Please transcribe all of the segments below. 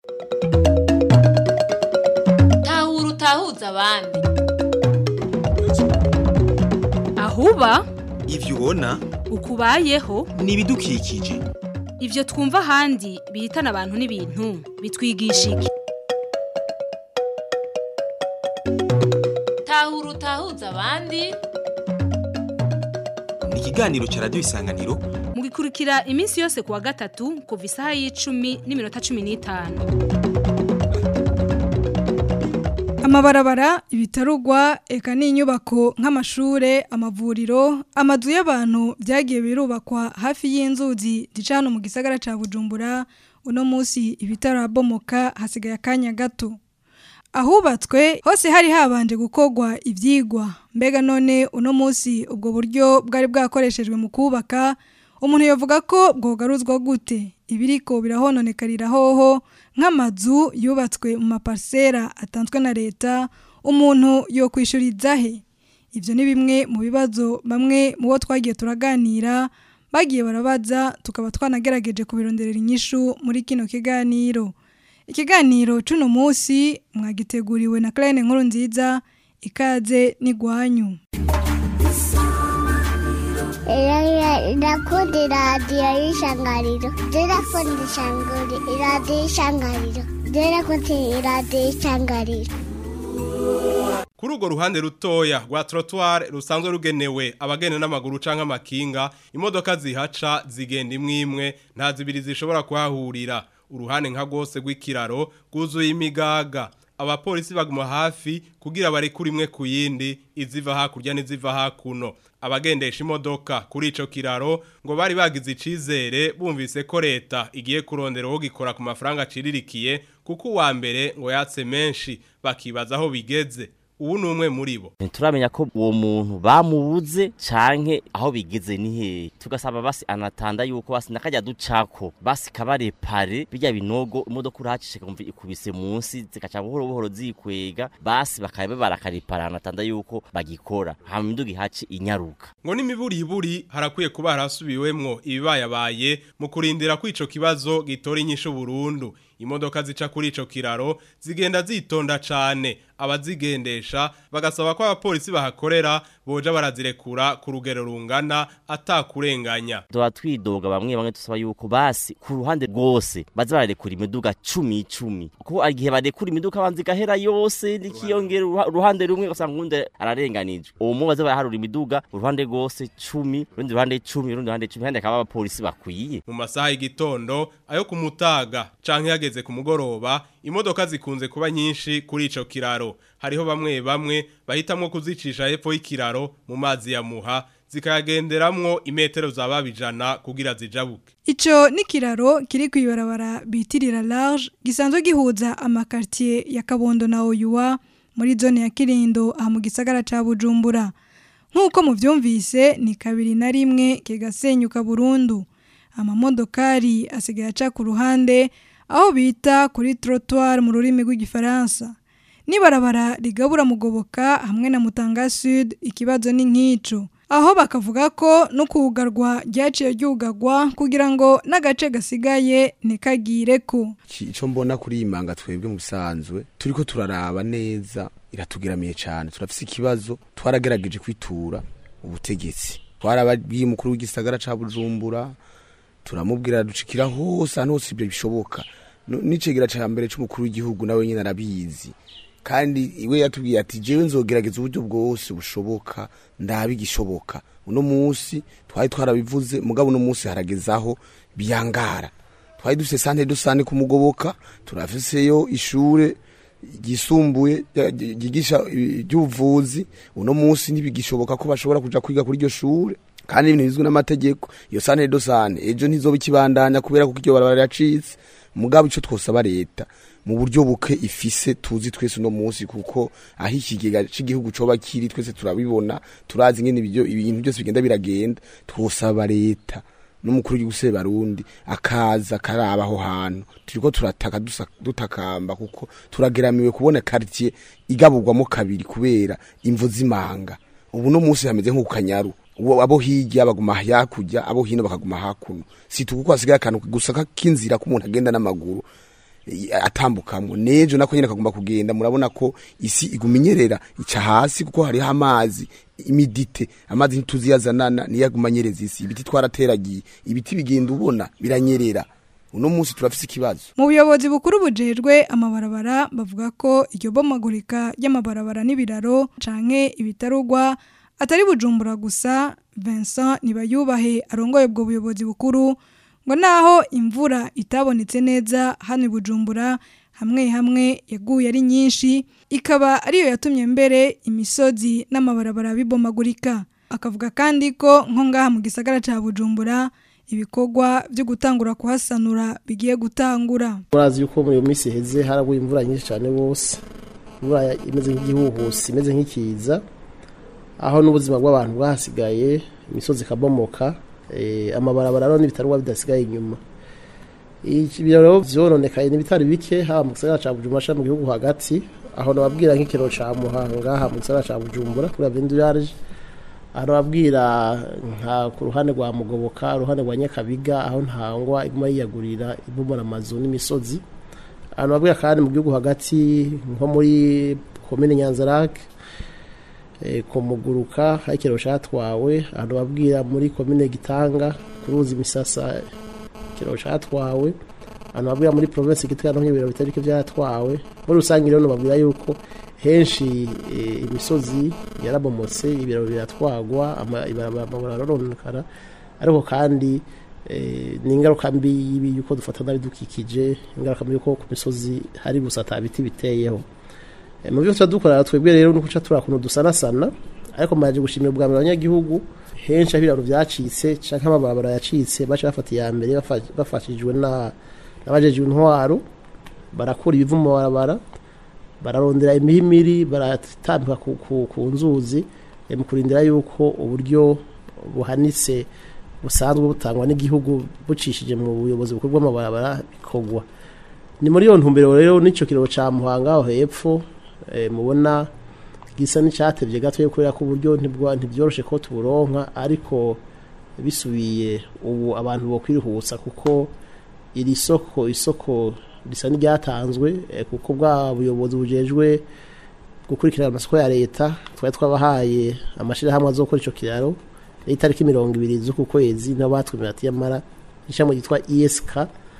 tahura utahuza abandi ahuba ivyo ubona ukubayeho ni ibidukikije ivyo twumva ahandi bihitana abantu n'ibintu bitwigisha iki tahura utahuza abandi ni ikiganiro ca radiyo isanganiro mugikurikira iminsi yose kuwa gatatu kuva isaha y'icumi n'iminota cumi n'itanu amabarabara ibitarugwa eka n'inyubako nk'amashure amavuriro amazu y'abantu byagiye birubakwa hafi y'inzuzi zica hano mu gisagara ca bujumbura uno munsi ibitarabomoka hasigaye akanya gato ahubatswe hose hari habanje gukorwa ibyigwa mbega none uno munsi ubwo buryo bwari bwakoreshejwe mu kubaka umuntu yavuga ko bwogaruzwa gute ibiriko birahononekarira hoho nk'amazu yubatswe mu maparsera atanzwe na leta umuntu yo kwishuriza he ibyo ni bimwe mu bibazo bamwe mu bo twagiye turaganira bagiye barabaza tukaba twanagerageje kubironderera inyishu muri kino kiganiro ikiganiro c'uno munsi mwagiteguriwe na Claire Nkuru nziza ikaze n'igwanyu ndakunda iradiyo y'ishangariro ndakunda iradiyo y'ishangariro ndakunda iradiyo y'ishangariro Kuri urwo ruhande rutoya rwa trottoir rusanzwe rugenewe abagenda n'amaguru canke amakinga imodoka zihaca zigenda imwe imwe nta zibiri zishobora kuhahurira uruhande nka rwose rw'ikiraro rwuzuye imigaga abapolisi baguma hafi kugira barekure imwe ku yindi iziva hakurya n'iziva hakuno abagendesha imodoka kuri ico kiraro ngo bari bagize icizere bumvise ko leta igiye kurondera uwo gikora ku mafaranga aciririkiye kuko uwa mbere ngo yatse menshi bakibaza aho bigeze ubu ni umwe muri bo turamenya ko uwo muntu bamubuze canke aho bigeze ni hehe tugasaba basi anatanda yuko basi nakajya ducako basi kabarepare bijya binogo imodoka urahacishe kumva ikubise munsi zikaca buhoro buhoro zikwega basi bakabe barakaripara anatanda yuko bagikora hama imiduga ihaci inyaruka ngo n'imiburiburi harakwiye kuba harasubiwemwo ibibayabaye mu kurindira ko ico kibazo gitora inyishu burundu imodoka zica kuri ico kiraro zigenda zitonda cane abazigendesha bagasaba ko abapolisi bahakorera boja barazirekura ku rugero rungana atakurenganya tuba twidoga bamwe bamwe tusaba yuko basi ku ruhande rwose baza bararekura imiduga cumi icumi kuko igihe barekura imiduga banza igahera yose nikiyongera uruhande rumwe ugasanga uwundi ararenganijwe uwo mu baza baraharura imiduga uruhande rwose cumi urundi ruhande cumi urundi ruhande cumi kandi akaba abapolisi bakwiye mu masaha y'igitondo ayo ku mutaga canke yageze ku mugoroba imodoka zikunze kuba nyinshi kuri ico kiraro hariho bamwe bamwe bahitamwo kuzicisha hepfo y'ikiraro mu mazi ya muha zikayagenderamwo imetero za babijana kugira zijabuke Ico ni kiraro kiri kwibarabara bitirira large gisanzwe gihuza amakartier ya Kabondo na Oyuwa muri zone ya Kirindo aha mu gisagara ca Bujumbura nkuko muvyumvise ni kabiri na rimwe kigasenyuka burundu amamodokari asigaye aca ku ruhande aho bita kuri trottoir mu rurimi rw'igifaransa nibarabara rigabura mugoboka hamwe na Mutanga Sud ikibazo ni nk'ico aho bakavuga ko no kugarwa ryaciye ryugarwa kugira ngo n'agace gasigaye ntikagire ko icyo mbona kuri iyi manga twebwe mu bisanzwe turi ko turaraba neza iratugeramiye cyane turafite ikibazo twaragerageje kwitura ubutegetsi twarababwiye umukuru w'igisagara cya bujumbura turamubwira ducikira hose ahantu hose ibyo bishoboka n'icegera cya mbere cy'umukuru w'igihugu nawe nyine arabizi kandi iwe yatubwiye ati jewe nzogerageza uburyo bwose bushoboka ndabigishoboka uno munsi twari twarabivuze mugabo uno munsi haragezaho biyangara twari dufise sante dusane kumugoboka turafiseyo ishure ryisumbuye ryigisha iby'ubuvuzi uno munsi ntibigishoboka ko bashobora kuja kwiga kuri iryo shure kandi ibintu bizwi n'amategeko iyo sante dosane ejo ntizoba ikibandanya kubera ko iryo barabara yacitse mugabo ico twosaba leta mu buryo buke ifise tuzi twese uno munsi kuko aho ikigega cy'igihugu coba kiri twese turabibona turazi ngene ibintu byose bigenda biragenda twosaba leta n'umukuru w'igihugu barundi akaza karaba aho hantu turiko turataka dutakamba kuko turageramiwe kubona quartier igaburwamo kabiri kubera imvu z'imanga ubu no munsi hameze nko kanyaru abo hirya baguma hakurya abo hino bakaguma hakuno si tukuko hasigaye akantu gusa k'inzira k'umuntu agenda n'amaguru eh, atambukamwo nejo nako nyene kagomba kugenda murabona ko isi iguma inyerera ica hasi kuko hariho amazi imidite amazi ntituziyazanana niyo aguma anyereza isi ibiti twarateragiye ibiti bigenda ubona biranyerera uno munsi turafise ikibazo mu buyobozi bukuru bujejwe amabarabara bavuga ko iryo bomagurika ry'amabarabara n'ibiraro canke ibitarugwa atari bujumbura gusa Vincent Nibayubahe arongoye ubwo buyobozi bukuru ngo naho imvura itabonetse neza hano i Bujumbura hamwe hamwe yaguye ari nyinshi ikaba ariyo yatumye mbere imisozi n'amabarabara bibomagurika akavuga kandi ko nko ngaha mu gisagara ca Bujumbura ibikorwa byo gutangura kuhasanura bigiye gutangura murazi yuko muri iyo minsi iheze haraguye imvura nyinshi cyane bose imvura imeze nk'igihuhusi imeze nk'ikiza aho n'ubuzima bw'abantu bwahasigaye imisozi ikabomoka eh, amabarabara rero n'ibitarwa bidasigaye inyuma ibyo rero vyononekaye n'ibitari bike haba mu gisagara ca bujumbura canke mu gihugu hagati aho nababwira nk'ikiro ca muhanga aha mu gisagara ca bujumbura kuri avendurage aho nababwira nka ku ruhande rwa mugoboka uruhande rwa nyakabiga aho ntangwa iguma yiyagurira ibomora amazu n'imisozi aho nababwira kandi mu gihugu hagati nko muri komine nyanzarake eh, ku muguruka aho ikiro catwawe aho nababwira muri komine gitanga ku ruzi misasa ikiro catwawe ahantu babwira muri province gitwa no ibiro bitari bike byatwawe muri rusange rero nababwira yuko henshi eh, imisozi yarabomotse ibiro biratwagwa ama- ibarabara amabara arononekara ariko kandi eh, ni ingaruka mbi y'ibi yuko dufata n'abidukikije ingaruka mbi yuko ku misozi hari gusa ata biti biteyeho Eh, mu byo tuba dukora twebwe rero ni guca turi akuntu dusanasana ariko mbaje gushimira ubwa mbere abanyagihugu henshi aho ibiraro byacitse canke amabarabara yacitse baca bafata iya mbere bafa- bafashijwe na n'abajejwe intwaro barakura ibivu mu mabarabara bararondera imihimiri baratambika ku, ku, ku nzuzi eh, mu kurindira yuko uburyo buhanitse busanzwe butangwa n'igihugu bucishije mu buyobozi bukuru bw'amabarabara bikorwa ni muri iyo ntumbero rero n'ico kiraro ca muhanga aho hepfo eh, mubona gisa n'icyatevye gatoya kubera ko uburyo ntibwa- ntibyoroshe ko tuburonka ariko bisubiye ubu abantu bokwirihutsa kuko iri soko isoko risa n'iryatanzwe eh, kuko bwa buyobozi bujejwe gukurikirana amasoko ya leta twari twabahaye amashirahamwe azokora ico kiraro itariki mirongo ibiri z'uku kwezi nabo batwemera ati yamara ishami ryitwa ESK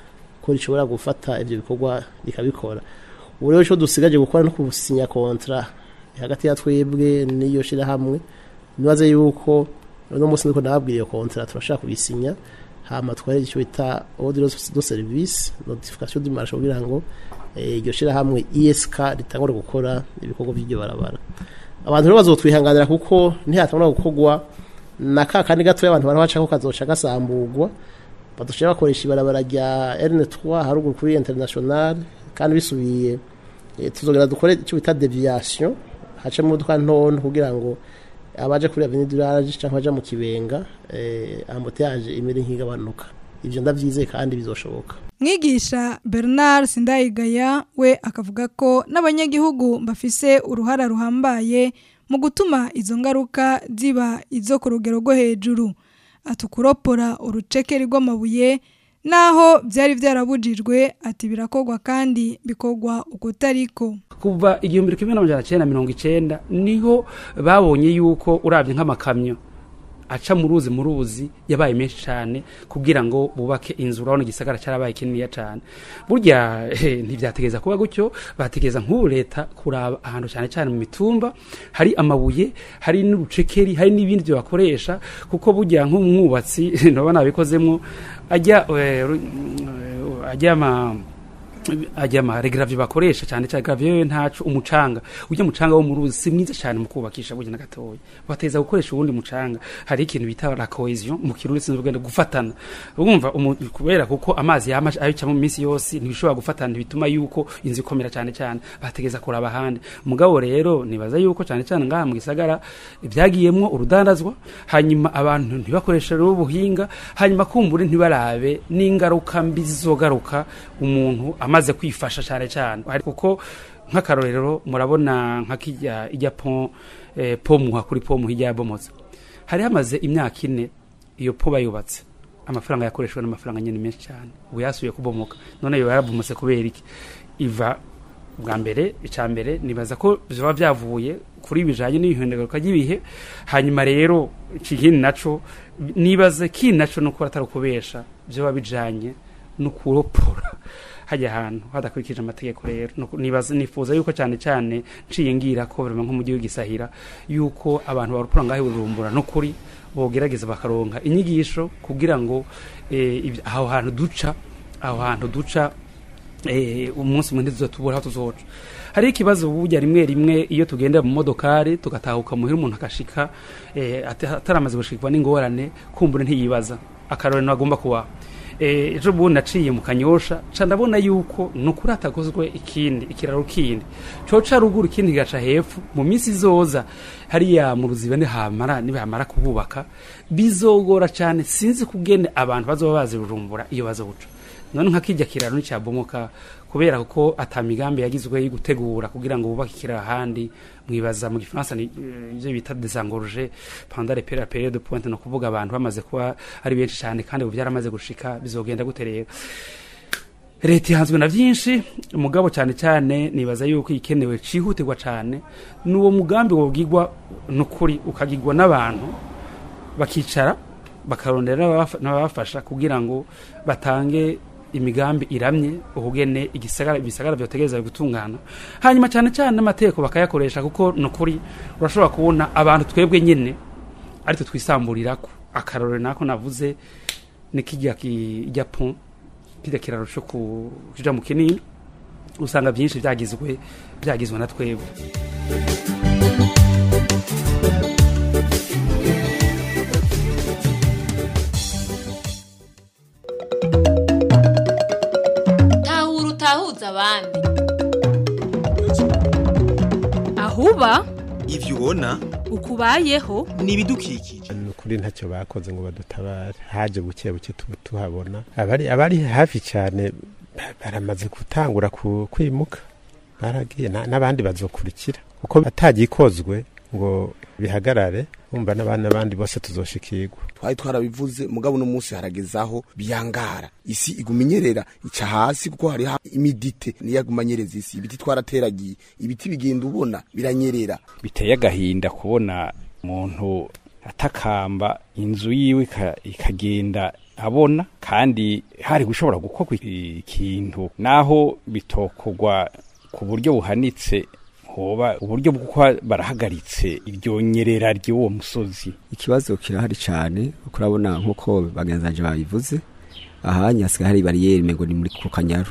ko rishobora gufata ivyo bikorwa rikabikora ubu rero ico dusigaje gukora no kusinya kontra hagati ya twebwe n'iyo shirahamwe nibaze yuko uno munsi niko nababwira iyo kontra turashaka kubisinya hama twari icyo bita ordre de service notification du marché kugira ngo eh, iryo shirahamwe ESK ritangure gukora ibikorwa by'iryo barabara abantu rero bazotwihanganira kuko ntihatangura gukorwa na ka kandi gatoya abantu barabaca ko kazoca gasambugwa badushobora bakoresha ibarabara rya N3 haruguru kuri international kandi bisubiye eh, tuzogera dukore icyo bita deviation hace mu modoka ntonto kugira ngo abaje kuri avenue du large cyangwa baje mu kibenga eh, embouteillage imere nk'igabanuka ivyo ndavyizeye kandi bizoshoboka mwigisha bernard sindayigaya we akavuga ko n'abanyagihugu bafise uruhara ruhambaye mu gutuma izo ngaruka ziba izo ku rugero rwo hejuru atukuropora urucekeri rw'amabuye naho byari byarabujijwe ati birakorwa kandi bikorwa ukutariko kuva igihumbi kimwe n'amajana cyenda mirongo icenda niho babonye yuko urabye nk'amakamyo aca mu ruzi mu ruzi yabaye menshi cyane kugira ngo bubake inzu urabona igisagara cyarabaye kininiya cyane burya eh, ntibyategereza kuba gutyo bategereza nk'ubu leta kuraba ahantu cyane cyane mu mitumba hari amabuye hari n'urucekeri hari n'ibindi byo bakoresha kuko burya nk'umwubatsi ndabona abikozemo ajya eh, ru- eh, ajya ama ajya ama regravie bakoresha cyane cyane gravie ntacu umucanga ujya mucanga wo mu ruzi si mwiza cyane mu kubakisha burya na gatoya bateza gukoresha uwundi mucanga hari ikintu bita la cohesion mu kirundi sinzi ubwenda gufatana urumva umu- kubera kuko amazi yama ayica mu minsi yose ntibishobora gufatana bituma yuko inzu ikomera cyane cyane bategeza kuraba ahandi mugabo rero nibaza yuko cyane cyane ngaha mu gisagara byagiyemwo urudandazwa hanyuma abantu ntibakoresha rero ubuhinga hanyuma kumbure ntibarabe n'ingaruka mbi zizogaruka umuntu amaze kwifasha cyane cyane Hari- kuko nk'akarorero murabona nka kijya ijya pon eh, pomuha kuri pomu hirya yabomotse hari hamaze imyaka ine iyo po bayubatse amafaranga yakoreshwa n'amafaranga nyine menshi cyane ubu yasubiye kubomoka none yo yaravumutse kubera iki iva bwa mbere icya mbere nibaza ko biba byavuye kuri bijanye n'ibihinduka ry'ibihe hanyuma rero ikindi naco nibaze kindi naco nuko atari ukubesha byoba bijanye no kuropora hajya ahantu hadakurikije amategeko rero Nuko nibaza nifuza yuko cyane cyane nciye ngira ko bari nko mu gihugu gisahira yuko abantu baropora ngaho bujumbura no kuri bogerageza bakaronka inyigisho kugira ngo eh, ibyo- aho hantu duca aho hantu duca eh, umunsi mwende tuzatubura aho tuzoca hari ikibazo burya rimwe rimwe iyo tugendera mu modokari tugatahuka muhira umuntu akashika eh, ata- ataramaze gushikwa n'ingorane kumbura ntiyibaza akarorero agomba kuba eh, ejo bundi naciye mu kanyosha ca ndabona yuko ni ukuri hatakozwe ikindi ikiraro kindi coca ruguru ikindi kigaca hepfo mu minsi izoza hariya mu ruziba nihamara nibahamara kububaka bizogora cyane sinzi kugene abantu bazoba bazi bujumbura iyo bazoca none nka kijya kiraro nicyabomoka kubera ko atamigambi yagizwe yo gutegura kugira ngo bubake ikiraro ahandi mwibaza mu gifaransa ni eh, ibyo bita desengorge pendant les périodes période de pointe no kuvuga abantu bamaze kuba ari benshi cyane kandi ubu byaramaze gushika bizogenda gute rero leta ihanzwe na byinshi umugabo cyane cyane nibaza yuko ikenewe cyihutirwa cyane n'uwo mugambi wobwigwa n'ukuri ukagirwa n'abantu bakicara bakarondera n'ababafa- n'ababafasha kugira ngo batange imigambi iramye ubugene igisagara ibisagara byotegereza gutungana hanyuma cyane cyane n'amategeko bakayakoresha kuko nukuri urashobora kubona abantu twebwe nyine aritwe twisamburirako akarorero nako navuze ni kijya kijya pont kijya kiraro cyo ku kija mu kinini usanga byinshi byagizwe byagizwe na twebwe tahura utahuza abandi ahuba ivyo ubona ukubayeho ni ibidukikije ni ukuri ntacyo bakoze ngo badutabare haje buke buke tu- tuhabona abari abari hafi cyane ba- baramaze gutangura ku- kwimuka baragiye na- n'abandi bazokurikira kuko atagikozwe ngo bihagarare bumva n'abandi n'abandi bose tuzoshikirwa twari twarabivuze mugabo uno munsi haragezaho biyangara isi iguma inyerera ica hasi kuko hari imidite niyo aguma anyereza isi ibiti twarateragiye ibiti bigenda ubona biranyerera biteye agahinda kubona umuntu atakamba inzu yiwe ika- ikagenda abona kandi hari gushobora gukorwa ikintu naho bitokogwa ku buryo buhanitse hoba uburyo bwo kuba barahagaritse iryo nyerera ry'uwo musozi ikibazo kirahari cyane kuko urabona nk'uko bagenzanje babivuze ahanya hasigaye hari bariyeri mengo ni muri ku kanyaru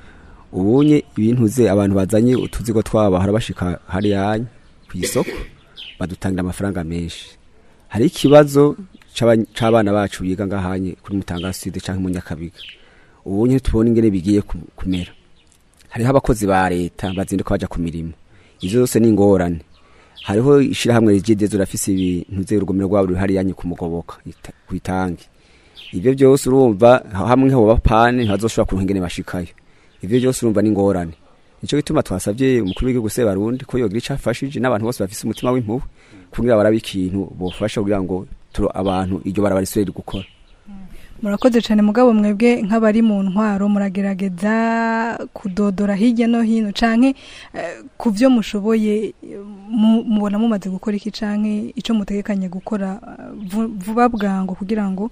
ubunye ibintu ze abantu bazanye utuzigo twabo bahora bashika hariya ku isoko badutangira amafaranga menshi hari ikibazo c'aba- c'abana bacu biga ngahanye kuri mutanga sud canke mu nyakabiga ubunye tubona ingene bigiye ku- kumera hariho abakozi ba leta bazinduka baja ku mirimo ivyo zose ni ingorane hariho ishirahamwe rigidezo rafise ibintu ze urugomero rwabo ruri hariya ku mugoboka ita- kwitangi ivyo byose urumva hamwe ho bapane ntazoshobora kuronka ingene bashikayo ivyo byose urumva ni ingorane nico gituma twasavye umukuru w'igihugu se barundi ko yogira ico afashije n'abantu bose bafise umutima w'impuhwe kugira barabe ikintu bofasha kugira ngo turo abantu iryo barabara risubire gukora murakoze cyane mugabo mwebwe nk'abari mu ntwaro muragerageza kudodora hirya no hino canke eh, ku byo mushoboye eh, mu- mubona mumaze gukora iki canke ico mutegekanye gukora eh, vu- vuba bwango kugira ngo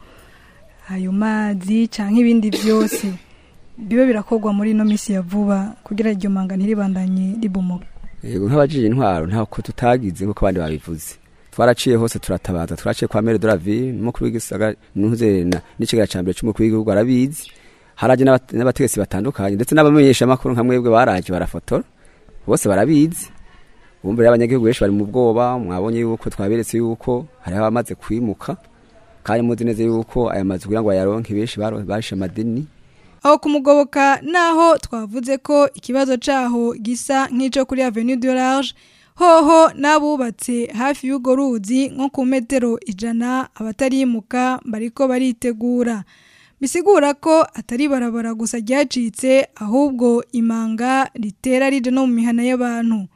ayo mazi canke ibindi byose bibe birakorwa muri ino misi ya vuba kugira iryo manga ntiribandanye ribomoka yego nk'abajije intwaro ntako tutagize nk'uko abandi babivuze twaraciye hose turatabaza twaraciye kwa mere de la ville n'umukuru w'igisagara ntuze na n'ikigara ca mbere c'umukuru w'igihugu arabizi haraje n'abat- n'abategetsi batandukanye ndetse n'abamenyesha makuru nka mwebwe baraje barafotora bose barabizi bumva rero abanyagihugu benshi bari mu bwoba mwabonye yuko twaberetse yuko hariho abamaze kwimuka kandi muzi neza yuko aya mazu kugira ngo bayaronke benshi baro- barishe amadeni aho kumugoboka naho twavuze ko ikibazo caho gisa nk'ico kuri Avenue du Large hoho n'abubatse hafi y'ugo ruzi nko ku metero ijana abatarimuka bariko baritegura bisigura ko atari barabara gusa ryacitse ahubwo imanga ritera rije no mu mihana y'abantu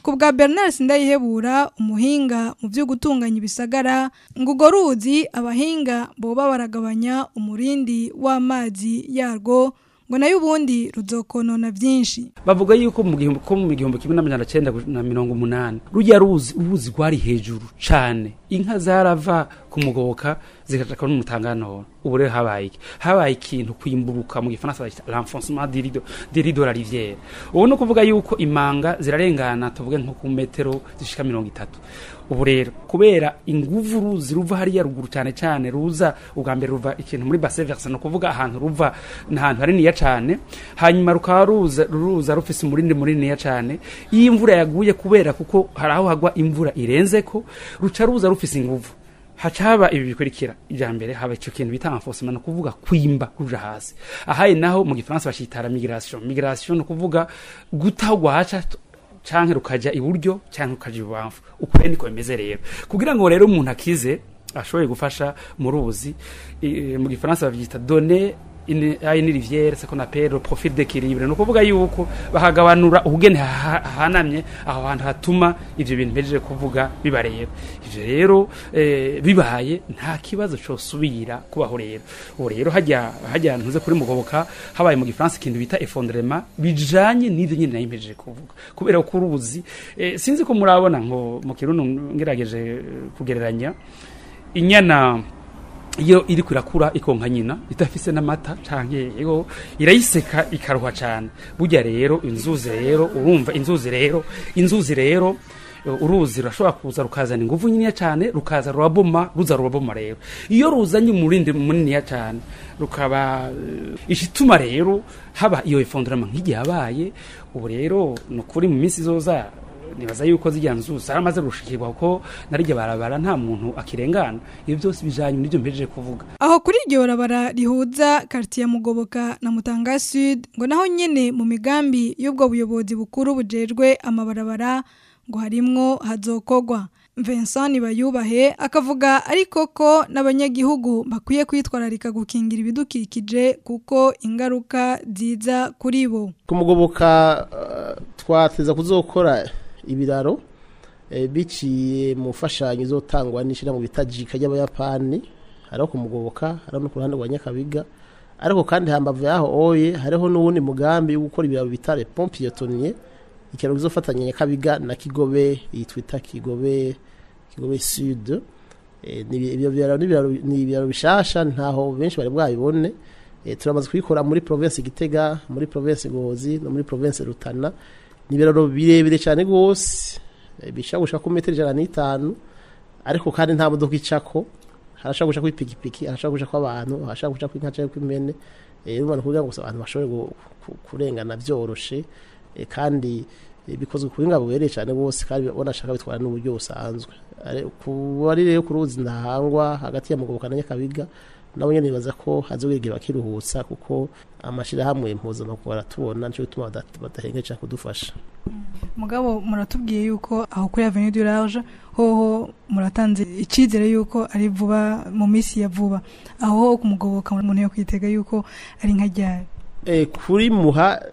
ku bwa Bernard Sindayihebura umuhinga mu byo gutunganya ibisagara ngo urwo ruzi abahinga boba baragabanya umurindi w'amazi yarwo ngo nayo ubundi ruzokonona byinshi bavuga yuko mu gihumbi ko mu gihumbi kimwe n'amajana cyenda na mirongo umunani rujya ruzi uruzi rwari hejuru cane inka zarava ku mugoboka zikaja no mutangano ubu rero habaye iki habaye ikintu kwimburuka mu gifaransa bita l'enfoncement du rideau du rideau la rivière ubu no kuvuga yuko imanga zirarengana tuvuge nko ku metero zishika mirongo itatu ubu rero kubera inguvu ruzi ruva hariya ruguru cyane cyane ruza ubwa mbere ruva ikintu muri basse verse no kuvuga ahantu ruva n'ahantu haniniya cyane hanyuma rukaba ruza ruza rufise umurindi muniniya cyane iyo imvura yaguye kubera kuko hari aho hagwa imvura irenze ko ruca ruza rufise inguvu haca haba ibi bikurikira ijya mbere haba icyo kintu bita enforcement no kuvuga kwimba kuja hasi ahaye naho mu gifaransa bashitara migration migration no kuvuga gutagwa haca canke rukaja iburyo canke rukaja ibubamfu uko rero niko bimeze rero kugira ngo rero umuntu akize ashoboye gufasha mu ruzi i- mu gifaransa bavyita donner une à une rivière ce qu'on appelle le profil d'équilibre no kuvuga yuko bahagabanura ubugene ha- hahanamye aho hantu hatuma ivyo bintu mpejeje kuvuga biba rero ivyo rero eh, bibaye nta kibazo cosubira kubaho rero ubu rero hajya hajya ntuze kuri mugoboka habaye mu gifaransa ikintu bita effondrement bijanye n'ivyo nyine nayo mpejeje kuvuga kubera ko uruzi eh, sinzi ko murabona ngo mu kirundi ngerageje eh, kugereranya inyana iyo iri kwirakura ikonka nyina idafise n'amata canke yego irayiseka ikaruha cane burya rero inzuzi rero urumva inzuzi rero inzuzi rero eh, uruzi rurashobora kuza rukazana inguvu nyiniya cane rukaza ruraboma ruza ruraboma rero iyo ruzanye umurindi muniniya cane rukaba eh, ishituma rero haba iyo effondrement nk'igihe yabaye ubu rero ni ukuri mu minsi izoza nibaza yuko zijya nzu zaramaze gushikirwa kuko narijya barabara nta muntu akirengana ibyo byose bijanye n'ibyo mpejeje kuvuga aho kuri iryo barabara rihuza quartier Mugoboka na Mutanga Sud ngo naho nyene mu migambi y'ubwo buyobozi bukuru bujejwe amabarabara ngo harimwo hazokogwa Vincent Bayubahe akavuga ariko ko n'abanyagihugu bakwiye kwitwararika gukingira ibidukikije kuko ingaruka ziza kuri bo kumugoboka uh, twateza kuzokora ibiraro eh, biciye mu fashanyo izotangwa n'ishira mu bitajika ry'abayapani hariho kumugoboka hariho no ku ruhande rwa nyakabiga ariko kandi hambavu yaho oye hariho n'uwundi mugambi wo gukora ibiraro bita le pompe piétonnier ikiraro kizofatanya nyakabiga na kigobe yitwita kigobe kigobe sud Eh, ni ibyo biraro ni ibiraro- ni ibiraro bishasha ntaho benshi bari bwabibone Eh, turamaze kubikora muri province Gitega muri province Ngozi no muri province Rutana ni ibiraro birebire cyane rwose eh, bishobora gushika ku metero ijana n'itanu ariko kandi nta modoka icako harashobora gushaka kw'ipikipiki harashobora gushaka abantu harashobora gushaka kw'inka cyangwa kw'imene eh urumva kugira ngo gusa abantu bashobore gu- ku- kurengana byoroshe eh, kandi eh, bikozwe ku buhinga bubereye cyane bose kandi banashaka bitwara n'uburyo busanzwe Ari- ku bari rero ku ruzi ndahangwa hagati ya mugoboka na nyakabiga nabo nyene nibaza ko hazogera bakiruhutsa kuko amashirahamwe mpuzamakungu baratubona nico gituma bada- badahengeje kudufasha mugabo muratubwiye yuko aho kuri Avenue du Large hoho muratanze icizere yuko ari vuba mu minsi ya vuba aho kumugoboka umuntu yo kwitega yuko ari nka ryari Eh, kuri muha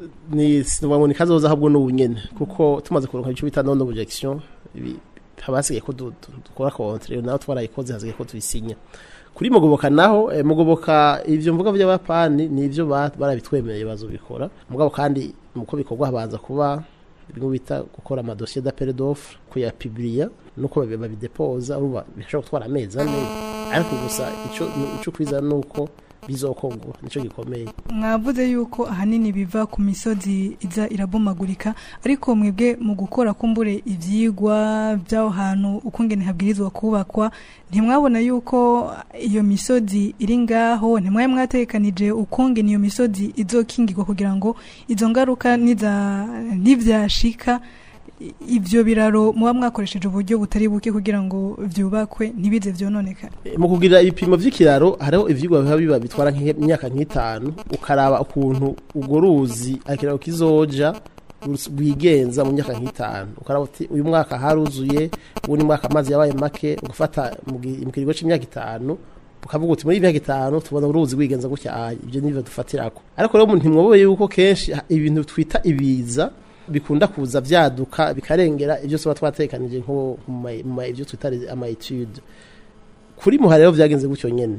ni sinubwo ni kazoza ahubwo n'ubunyene kuko tumaze kuronka ico bita non objection ibi- habasigaye ko du- du- dukora contre naho twarayikoze hasigaye ko tuyisinya kuri mugoboka naho eh, mugoboka ivyo mvuga by'abapani ni ivyo ba- barabitwemereye bazobikora mugabo kandi muko bikorwa habanza kuba bimwe bita gukora amadosiye d'appel d'offre kuyapibliya nuko babi- babidepoza urumva bishobora gutwara amezi ane ariko gusa ico ico kwiza nuko bizokorwa nico gikomeye mwavuze yuko ahanini biva ku misozi iza irabomagurika ariko mwebwe mu gukora kumbure ivyigwa by'aho hantu ukungene habwirizwa kubakwa ntimwabona yuko iyo misozi iri ngaho ntimwaye mwatekanije ukungene iyo misozi izokingirwa kugira ngo izo ngaruka niza ntivyashika i- ivyo biraro muba mwakoresheje uburyo butari buke kugira ngo vyubakwe ntibize vyononekane mu kugira ibipimo vy'ikiraro hariho ivyigwa biba biba bitwara nk'imyaka nk'itanu ukaraba ukuntu urwo ruzi akiraro kizoja rus- rwigenza mu myaka nk'itanu ukaraba uti uyu mwaka haruzuye uwundi mwaka amazi yabaye make ugafata mu gi- mu kiringo c'imyaka itanu ukavuga uti muri iyi myaka itanu tubona uruzi rwigenza gutya ah, ibyo nivyo dufatirako ariko rero ntimwoboye yuko kenshi ha- ibintu twita ibiza bikunda kuza vyaduka bikarengera ibyo tuba twatekanije nko mu ma- mu ma- ibyo twita ama etude kuri muhara rero vyagenze gutyo nyene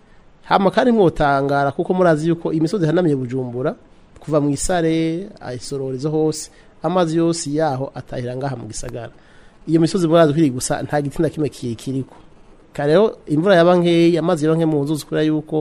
hama kandi mwotangara kuko murazi yuko imisozi hanamiye bujumbura kuva mu isare ayisororizo hose amazi yose yaho atahira ngaha mu gisagara iyo misozi murazi kwiri gusa nta giti na kimwe kiyikiriko kare rero imvura yaba nkeyi amazi yaba nke mu nzuzi kubera yuko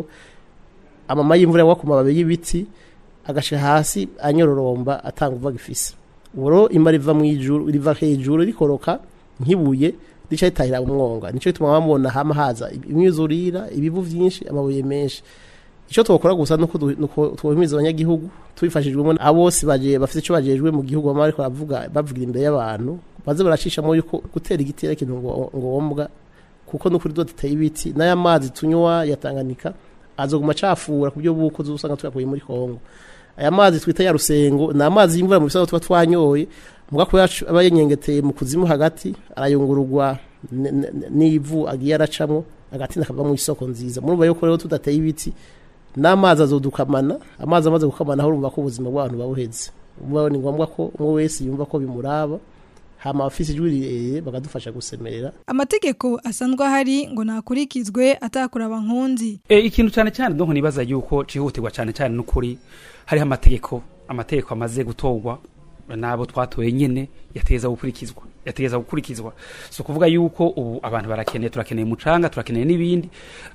amama y'imvura yagwa ku mababi y'ibiti agashika hasi anyororomba atanga uva gifise uburo imba riva mu ijuru riva hejuru rikoroka nkibuye rica ritahira mu mwonga nico gituma bamubona hama haza imyuzurira ibivu vyinshi amabuye menshi icyo twakora gusa nuko du- nuko twohimiriza abanyagihugu tubifashijwemo abose baje bafite icyo bajejwe mu gihugu bamwe ariko bavuga bavugira imbere y'abantu baze baracishamo yuko gutera igiti ari ikintu ngo- ngombwa kuko nukuri do duteye ibiti n'aya mazi tunywa ya Tanganyika azoguma acafura ku buryo buko uzusanga tuyakuye muri Kongo aya mazi twita ya rusengo ni amazi y'imvura mu bisaho tuba twanyoye muga ko yacu aba yenyengeteye mu kuzimu hagati arayungururwa n- n- n'ivu agiye aracamwo agati nakava mu isoko nziza murumva yuko rero tudateye ibiti n'amazi azodukamana amazi amaze gukamana aho urumva ko ubuzima bw'abantu babuheze umva ni ngombwa ko umwe wese yumva ko bimuraba hama abafise ijwi rirerire bakadufasha gusemerera amategeko asanzwe ahari ngo nakurikizwe atakuraba nkunzi E, ikintu cyane cyane donc nibaza yuko cihutirwa cyane cyane n'ukuri hariho amategeko amategeko amaze gutorwa nabo twatoye nyene yateza gukurikizwa yateza gukurikizwa so kuvuga yuko ubu abantu barakeneye turakeneye umucanga turakeneye n'ibindi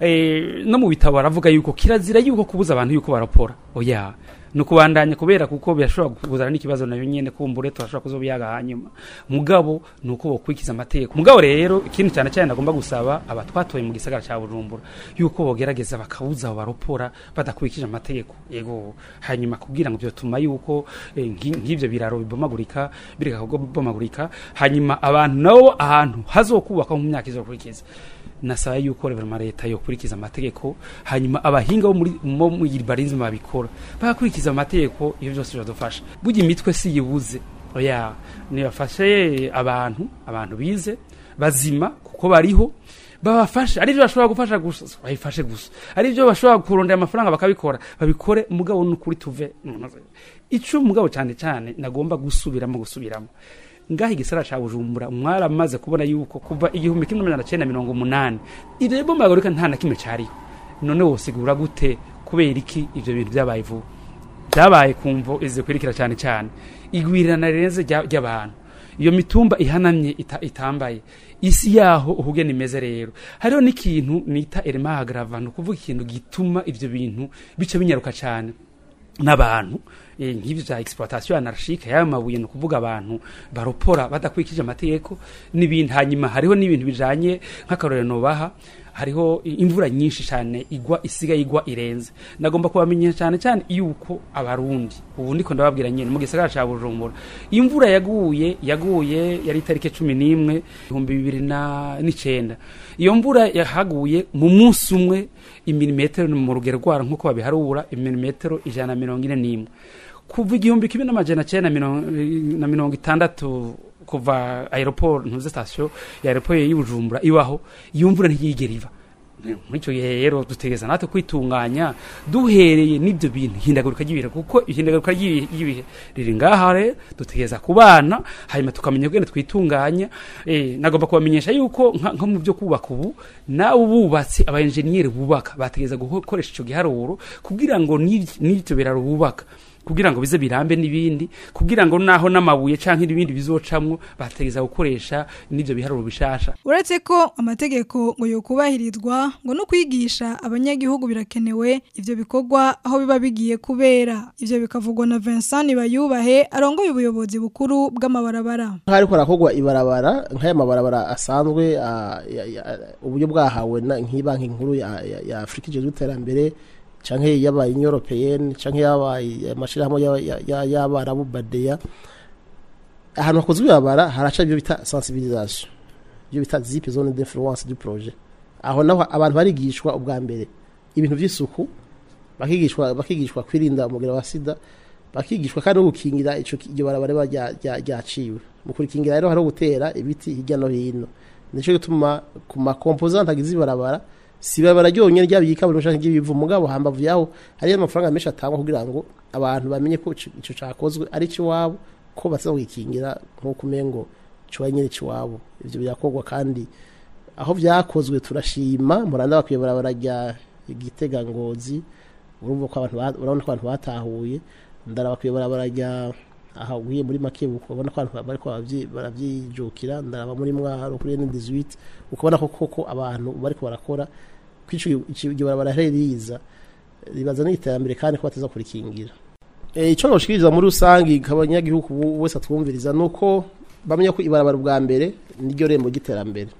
e, no mu bitabo baravuga yuko kirazira yuko kubuza abantu yuko barapora oya nukubandanya kubera kuko birashobora kuzana n'ikibazo nayo nyene kumbure turashobora kuzobiyaga hanyuma mugabo nuko bokwikiza amategeko mugabo rero ikintu cyane cyane nagomba gusaba abatwatoye mu gisagara cya Bujumbura yuko bogerageza bakabuza abo baropora badakurikije amategeko yego hanyuma kugira ngo byotuma yuko eh, nki- nk'ivyo biraro bibomagurika bireka kubomagurika hanyuma abantu nabo ahantu hazokubakwa mu myaka izokurikiza nasaba yuko reverema leta yokurikiza amategeko hanyuma abahinga bo muri mo muri barinzi babikora bakurikiza amategeko iyo byose biradufasha burya imitwe si yibuze oya nibafashe abantu abantu bize bazima kuko bariho babafashe ari byo bashobora gufasha gusa bayifashe gusa ari byo bashobora kurondera amafaranga bakabikora babikore mugabo n'ukuri tuve ico mugabo cyane cyane nagomba gusubiramo gusubiramo ngaho igisara ca bujumbura mwaramaze kubona yuko kuva igihumbi kimwe n'amajana cenda mirongo umunani irebo magorika nta na kimwe cariho none wosigura gute kubera iki ivyo bintu vyabaye vuba vyabaye kumvo izikurikira cyane cyane igwirirana rirenze rya- ry'abantu iyo mitumba ihanamye ita, itambaye isi yaho uhugene imeze rero hariho n'ikintu nita elema agrava ni ukuvuga ikintu gituma ivyo bintu bica binyaruka cyane n'abantu eh, nk'ibyo bya exploitation anarchique y'ayo mabuye ni ukuvuga abantu baropora badakurikije amategeko n'ibindi hanyuma hariho n'ibintu bijanye nk'akarorero nobaha hariho imvura nyinshi cyane igwa isigaye igwa irenze nagomba kubamenyesha cyane cyane yuko abarundi ubu ndiko ndababwira nyine mu gisagara ca Bujumbura imvura yaguye yaguye yari itarike cumi n'imwe ibihumbi bibiri na n'icenda iyo mvura yahaguye mu munsi umwe imilimetero ni mu rugero rwara nk'uko babiharura imilimetero ijana na mirongo ine n'imwe kuva igihumbi kimwe n'amajana cyenda na mirongo- na mirongo itandatu kuva aeroport ntuze station ya aeroport y'Ibujumbura ibaho iyo mvura ntiyigera iva muri icyo gihe rero dutegereza natwe kwitunganya duhereye n'ibyo bintu ihindagurika ry'ibihe kuko ihindagurika ry'ibihe ry'ibihe riri ngaha rero dutegereza kubana hanyuma tukamenya ubwene twitunganya eh, nagomba kubamenyesha yuko nka nko mu byo kubaka ubu nawe bubatsi aba engineer bubaka bategereza gukoresha icyo giharuro kugira ngo n'ibyo n'ibyo biraro bubaka kugira ngo bize birambe n'ibindi kugira ngo naho n'amabuye canke n'ibindi bizocamwo bategeza gukoresha n'ivyo biharuro bishasha uretse ko amategeko ngo yokubahirizwa ngo no kwigisha abanyagihugu birakenewe ivyo bikorwa aho biba bigiye kubera ivyo bikavugwa na Vincent Bayubahe arongoye ubuyobozi bukuru bw'amabarabara hariko harakogwa ibarabara nk'aya mabarabara asanzwe ah, ya- ya- uburyo bwahawe na- nk'ibanki nkuru ya, ya, ya Afrika ijejwe iterambere canke yabaye Européenne canke yabaye amashirahamwe ya- ya- ya- y'abarabu badeya ahantu hakozwe ibarabara haraca ibyo bita sensibilisation ibyo bita zip zone d'influence du projet aho naho abantu barigishwa ubwa mbere ibintu by'isuku bakigishwa bakigishwa kwirinda umugera wa sida bakigishwa kandi no gukingira ico ki- iryo barabara riba rya- rya- ryaciwe mu kurikingira rero hariho gutera ibiti hirya no hino nico gituma ku makomposante agize ibarabara si ibarabara ryonyene ryaba iry'ikaburimbo canke ry'ibivu mugabo hambavu yaho hariyo amafaranga menshi atangwa kugira ngo abantu bamenye ko ico ico cakozwe ari iwabo ko bateza kwikingira nk'uko umengo cuba nyine ciwabo ivyo birakorwa kandi aho vyakozwe turashima muranda bakwiye barabara rya igitega ngozi urumva ko abantu ba- urabona ko abantu batahuye ndaraba bakwiye barabara rya aha ugiye muri makebuko ubona ko abantu bariko baravyi- baravyijukira ndaraba muri mwaro kuri N18 ukabona ko koko abantu bariko barakora kwico igihe barabara riza ribaza n'iterambere kandi ko bateza kurikingira Eh, ico noshikiriza muri rusangi kabanyagihugu wese atwumviriza nuko bamenya ko ibarabara ubwa mbere niryo rembo ry'iterambere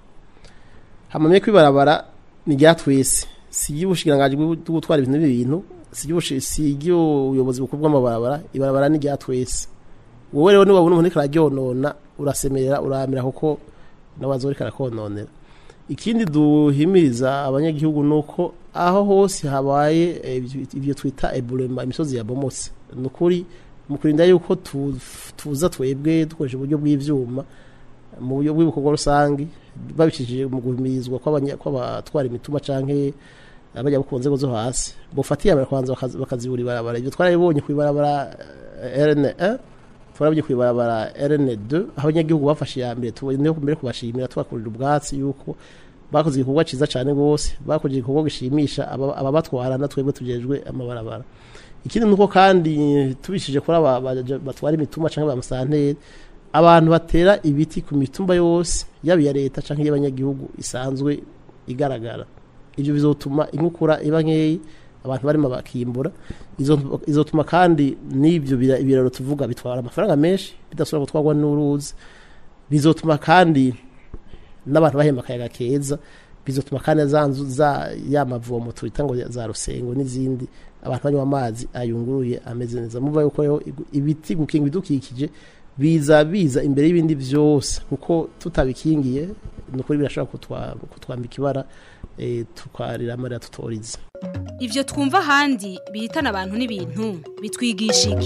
hamamye ko ibarabara ni rya twese si iry'ubushikiranganji bwo gutwara ibintu n'ibintu si iry'ubushi- si iry'ubuyobozi bukuru bw'amabarabara ibarabara ni rya twese wowe rero niwabona umuntu ariko araryonona urasemerera uramira kuko nawe azoba ariko arakononera ikindi duhimiriza abanyagihugu ni uko aho hose habaye eh, ibyo- ibyo twita eburema imisozi yabomotse ni ukuri mu kurinda yuko tu- tuza twebwe dukoresha uburyo bw'ivyuma mu buryo bw'ibikorwa rusange babicishije mu guhimirizwa kw'abanya- kw'abatwara imituma canke abajya ku nzego zo hasi bufatiye abara kwanza bakazi- bakazibura ibarabara ibyo twarabibonye ku ibarabara eh, RN1 twarabye ku ibarabara RN2 aho abanyagihugu bafashe iya mbere tubone mbere kubashimira tubakurira ubwatsi yuko bakoze igikorwa ciza cyane rwose bakoze igikorwa gishimisha aba- ababatwara na twebwe tujejwe amabarabara ikindi nuko kandi tubishije kuri aba baja- batwara imituma cyangwa ba musanteri abantu batera ibiti ku mitumba yose yaba iya leta cyangwa iy'abanyagihugu isanzwe igaragara ibyo bizotuma inkukura iba nkeyi abantu barimo bakimbura izo- izotuma kandi n'ibyo bira- ibiraro tuvuga bitwara amafaranga menshi bidasubira gutwarwa n'uruzi bizotuma kandi n'abantu bahemba akayaga keza bizotuma kandi za nzu za ya mavomo twita ngo za rusengo n'izindi abantu banywa amazi ayunguruye ameze neza muva yuko rero igu- ibiti gukinga ibidukikije biza biza imbere y'ibindi byose kuko tutabikingiye ni ukuri birashobora kutwa- kutwambika ibara eh, tukarira amarira tutoriza Ivyo twumva ahandi bihitana abantu n'ibintu bitwigisha iki?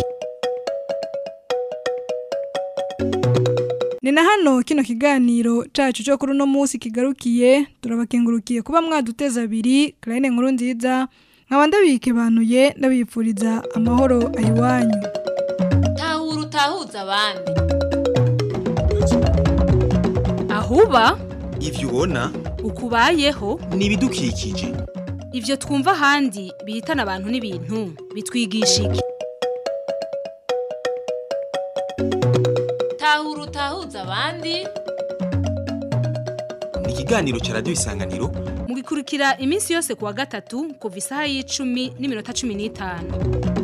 Ni na hano kino kiganiro cacu cyo kuri uno munsi kigarukiye turabakengurukiye kuba mwaduteza abiri Clarine nkuru nziza nkaba ndabikebanuye ndabifuriza amahoro ayiwanyu tahura utahuza abandi Ahuba ivyo ubona ukubayeho ni ibidukikije ivyo twumva ahandi bihitana abantu n'ibintu bitwigisha iki? tahura utahuza abandi ni ikiganiro ca radiyo isanganiro mugikurikira iminsi yose kuwa gatatu kuva isaha y'icumi n'iminota cumi n'itanu